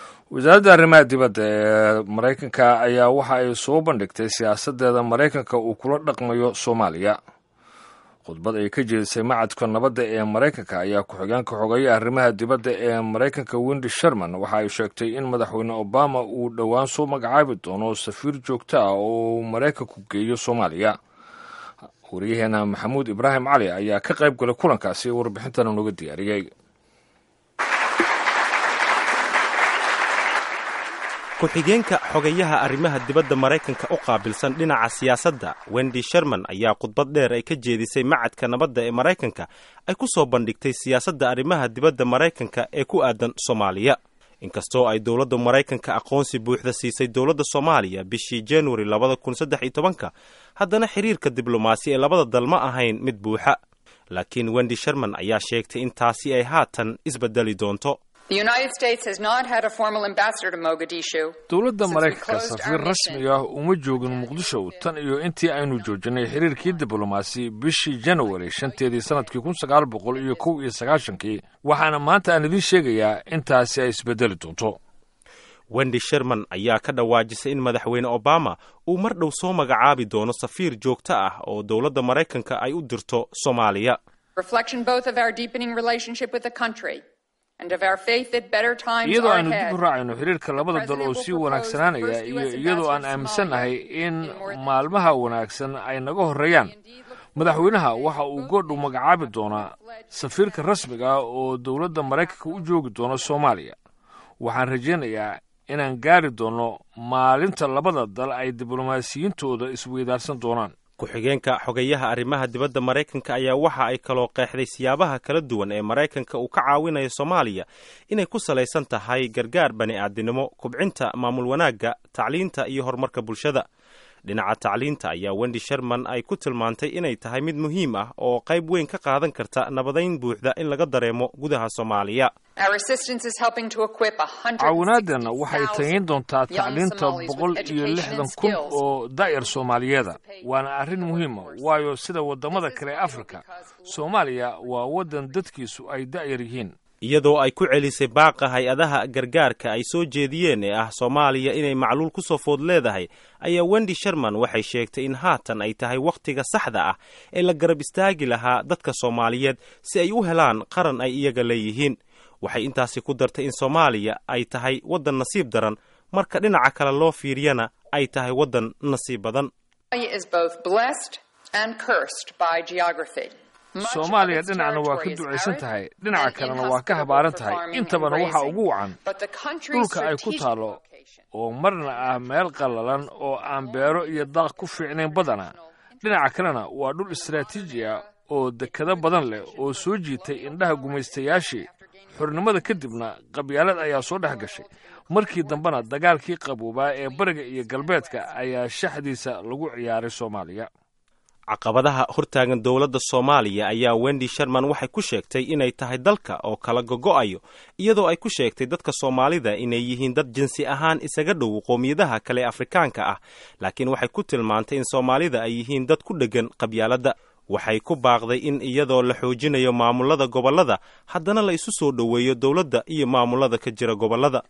wasaaradda arrimaha dibadda ee maraykanka ayaa waxa ay soo bandhigtay siyaasaddeeda maraykanka uu kula dhaqmayo soomaaliya khudbad ay ka jeedisay macadka nabadda ee maraykanka ayaa ku-xigeenka xogeeya arrimaha dibadda ee maraykanka wendi sherman waxa ay sheegtay in madaxweyne obama uu dhowaan soo magacaabi doono safiir joogto ah oo uu maraykanku geeyo soomaaliya wariyaheena maxamuud ibraahim cali ayaa ka qayb galay kulankaasi warbixintana nooga diyaariyey ku-xigeenka xogayaha arrimaha dibadda maraykanka u qaabilsan dhinaca siyaasadda wendi sherman ayaa khudbad dheer ay ka jeedisay macadka nabadda ee maraykanka ay ku soo bandhigtay siyaasadda arrimaha dibadda maraykanka ee ku aadan soomaaliya inkastoo ay dowladda maraykanka aqoonsi buuxda siisay dowladda soomaaliya bishii januari labada kun saddex iyo tobanka haddana xiriirka diblomaasi ee labada dal ma ahayn mid buuxa laakiin wendi sherman ayaa sheegtay in taasi ay haatan isbedeli doonto dowladda maraykanka safiir rasmi ah uma joogin muqdisho tan iyo intii aynu joojinay xiriirkii diblomaasi bishii janawari shanteedii sanadkii kun sagaal boqol iyo kow iyo sagaashankii waxaana maanta aan idiin sheegayaa intaasi ay isbedeli doonto wendi sherman ayaa ka dhawaajisay in madaxweyne obama uu mar dhow soo magacaabi doono safiir joogto ah oo dowladda maraykanka ay u dirto soomaaliya iyadoo aynu dib u raacayno xiriirka labada dal oo sii wanaagsanaanaya iyo iyadoo aan aaminsannahay in maalmaha wanaagsan ay naga horreeyaan madaxweynaha waxa uu goodhow magacaabi doonaa safiirka rasmiga ah oo dowladda maraykanka u joogi doono soomaaliya waxaan rajaynayaa inaan gaari doonno maalinta labada dal ay diblomaasiyiintooda isweydaarsan doonaan ku-xigeenka xogayaha arrimaha dibadda maraykanka ayaa waxa ay kaloo qeexday siyaabaha kala duwan ee maraykanka uu ka caawinayo soomaaliya inay ku salaysan tahay gargaar bani'aadinimo kubcinta maamul wanaagga tacliinta iyo horumarka bulshada dhinaca tacliinta ayaa wendi sherman ay ku tilmaantay inay tahay mid muhiim ah oo qayb weyn ka qaadan karta nabadayn buuxda in laga dareemo gudaha soomaaliya caawinaadeenna waxay tageyn doontaa tacliinta boqol iyo lixdan kun oo daa'ir soomaaliyeeda waana arrin muhiima waayo sida waddamada kale ee afrika soomaaliya waa waddan dadkiisu ay da'yar yihiin iyadoo ay ku celisay baaqa hay-adaha gargaarka ay soo jeediyeen ee ah soomaaliya inay macluul ku soo food leedahay ayaa wendi sherman waxay sheegtay in haatan ay tahay wakhtiga saxda ah ee la garab istaagi lahaa dadka soomaaliyeed si ay u helaan qaran ay iyaga leeyihiin waxay intaasi ku dartay in soomaaliya ay tahay waddan nasiib daran marka dhinaca kale loo fiiriyana ay tahay waddan nasiib badan soomaaliya dhinacna waa ka ducaysan tahay dhinaca kalena waa ka habaaran tahay intabana waxaa ugu wacan dhulka ay ku taallo oo marna ah meel qallalan oo aan beero iyo daaq ku fiicnayn badana dhinaca kalena waa dhul istaraatiiji ah oo dekado badan leh oo soo jiitay indhaha gumaystayaashii xornimada kadibna qabyaalad ayaa soo dhex gashay markii dambena dagaalkii qaboobaa ee bariga iyo galbeedka ayaa shaxdiisa lagu ciyaaray soomaaliya caqabadaha hortaagan dowladda soomaaliya ayaa wendi sherman waxay ku sheegtay inay tahay dalka oo kala gogo'ayo iyadoo ay ku sheegtay dadka soomaalida inay yihiin dad jinsi ahaan isaga dhow qoomiyadaha kale afrikaanka ah laakiin waxay ku tilmaantay in soomaalida ay yihiin dad ku dheggan qabyaaladda waxay ku baaqday in iyadoo la xoojinayo maamulada gobollada haddana la isu soo dhoweeyo dowladda iyo maamulada ka jira gobollada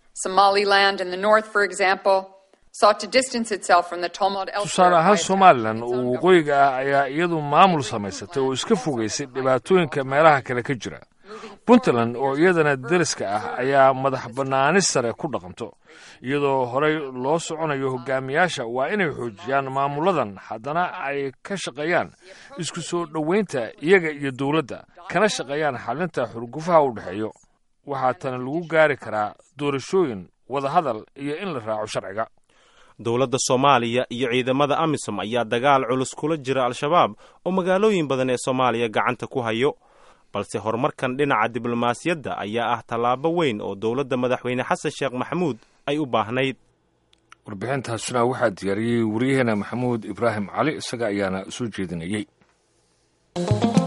tusaale ahaan somalilan oo waqooyiga ah ayaa iyadu maamul samaysatay oo iska fogaysay dhibaatooyinka meelaha kale ka jira puntland oo iyadana deriska ah ayaa madax bannaani sare ku dhaqanto iyadoo horey loo soconayo hogaamiyaasha waa inay xoojiyaan maamuladan haddana ay ka shaqeeyaan isku soo dhoweynta iyaga iyo dowladda kana shaqeeyaan xalinta xurgufaha u dhexeeyo waxaa tani lagu gaari karaa doorashooyin wadahadal iyo in la raaco sharciga dowladda soomaaliya iyo ciidamada amisom ayaa dagaal culus kula jira al-shabaab oo magaalooyin badan ee soomaaliya gacanta ku hayo balse horumarkan dhinaca diblomaasiyadda ayaa ah tallaabo weyn oo dowladda madaxweyne xasan sheekh maxamuud ay u baahnayd warbixintaasuna waxaa diyaariyey waryaheena maxamuud ibraahim cali isaga ayaana soo jeedinayey